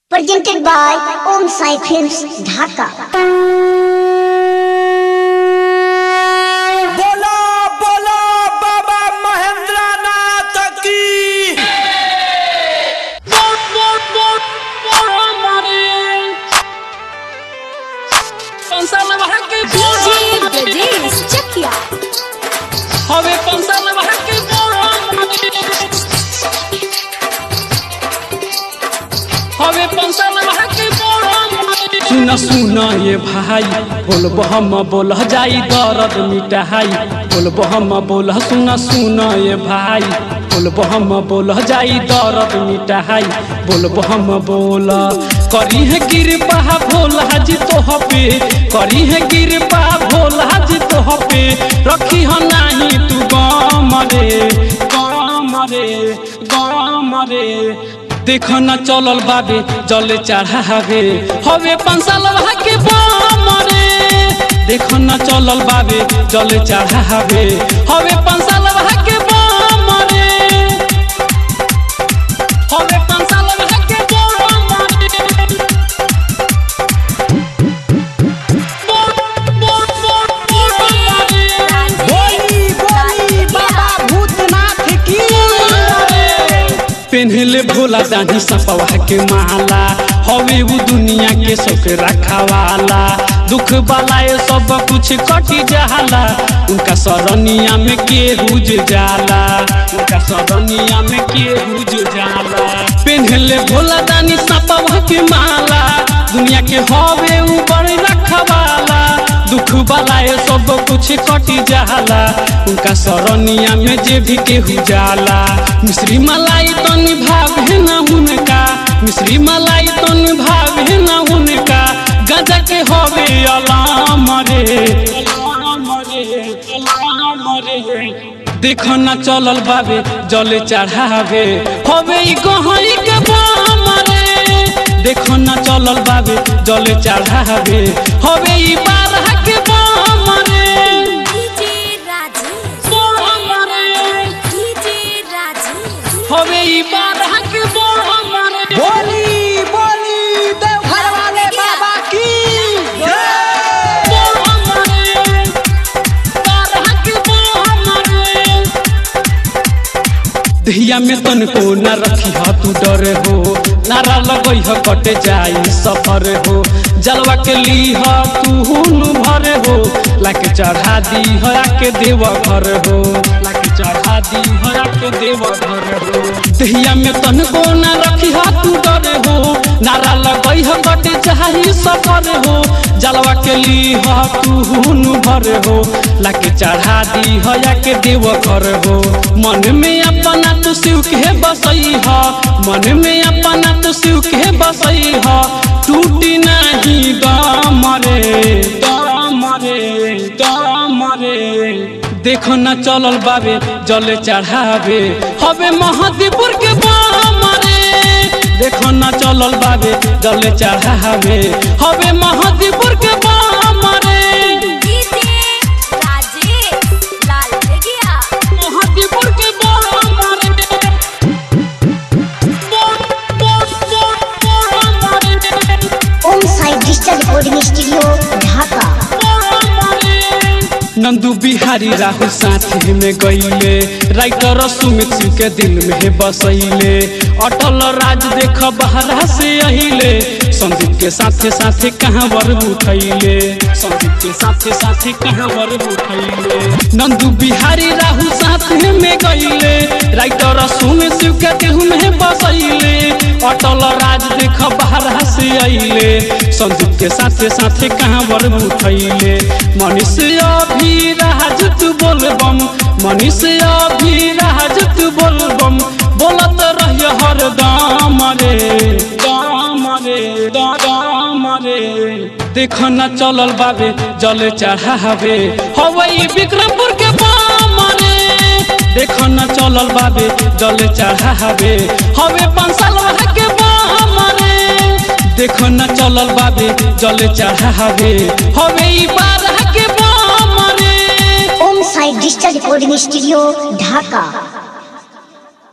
Presented by Om Sai Films, Dhaka. बोलो बोलो बाबा महेंद्र नाथ की ब्रजेश चकिया હવે પંસાલ વાકે હવે પંસાલ વાકે सुन सुन ये भाई बोल हम बोल जाई दर्द मिटाई बोल हम बोल सुन सुन ये भाई बोल हम बोल जाई दर्द मिटाई बोल हम बोल करी है कृपा भोला जी तो पे करी है कृपा भोला जी तो पे रखी हो नाही तू गम रे गम रे गम रे देख न चलल बाबे जले चढ़ावे हवे पंसाल के बम रे देख न चलल बाबे जले चढ़ावे हवे पंसाल के बम रे हवे पंसाल के बम रे बोली बोली बाबा भूतनाथ की पेन्हले भोला दानी सपवा के माला हवे वो दुनिया के शौक रखावाला दुख बलाए सब कुछ कटी जाला उनका सरनिया में के रुज जाला उनका सरनिया में के रुज जाला पेन्हले भोला दानी सपवा के माला दुनिया के हवे ऊपर रखवाला दुख बलाए सब कुछ कटी जाला उनका सरनिया में जे भी केहू जाला मिश्री मलाई तो निभाव है ना उनका मिश्री मलाई तो निभाव है ना उनका गजा के हवे अलाम रे अलाम रे अलाम रे देखो ना चलल बाबे जले चढ़ावे हवे ई गहरी के बाम रे देखो ना चलल बाबे जले चढ़ावे हवे ई बारह के बाम रे डीजे राजेश बाम रे डीजे राजेश हवे ई बारह के बाम रे बोली बोली देवघर वाले बाबा की जय। बाम रे बारह के बाम रे दहिया में तन को न रखी हा तू डर हो नारा लगई ह कटे जाई सफर हो जलवा के ली ह तू हुन भर हो लाके चढ़ा दी ह आके देव घर हो लाके चढ़ा दी ह आके देव घर हो दहिया में तन को न रखी हा तू डर हो नारा लगई ह कटे जाई सफर हो जलवा के ली ह तू हुन भर हो लाके चढ़ा दी ह आके देव घर हो मन में अपना तू शिव के बसई ह मन में अपना तू शिव के बसई ह टूटी नहीं दम रे दम रे दम रे देखो न चलल बाबे जले चढ़ावे हवे महादीपुर के बाम रे देखो न चलल बाबे जले चढ़ावे हवे महादीपुर के बाम रे डीजे राजेश लाल गया महादीपुर के बाम रे बोल बोल बोल बाम रे Om Sai Digital Recording Studio, Dhaka. Nandu Bihari Rahul साथी में गईले राइटर सुमित सिंह के दिल में बसैले अटल राज देख बहरा से अहिले संदीप के साथे साथे कहाँ वर उठैले संदीप के साथे साथे कहाँ वर उठैले नंदू बिहारी राहुल साथी में गईले राइटर सुमित सिंह के दिल में बसैले अटल राज देख बहरा से अहिले संदीप के साथे साथे कहाँ वर उठैले मनुष्य अभी राज तू बोलबम मनुष्य अभी राज तू बोलबम बोलत रहिय हर दाम रे दाम रे दाम रे देख न चलल बाबे जल चढ़ावे हवई विक्रमपुर के बाम रे देख न चलल बाबे जल चढ़ावे हवे पंसाल के बाम रे देख न चलल बाबे जल चढ़ावे हवे ई बारह के बाम रे Om Sai Digital Recording Studio, Dhaka.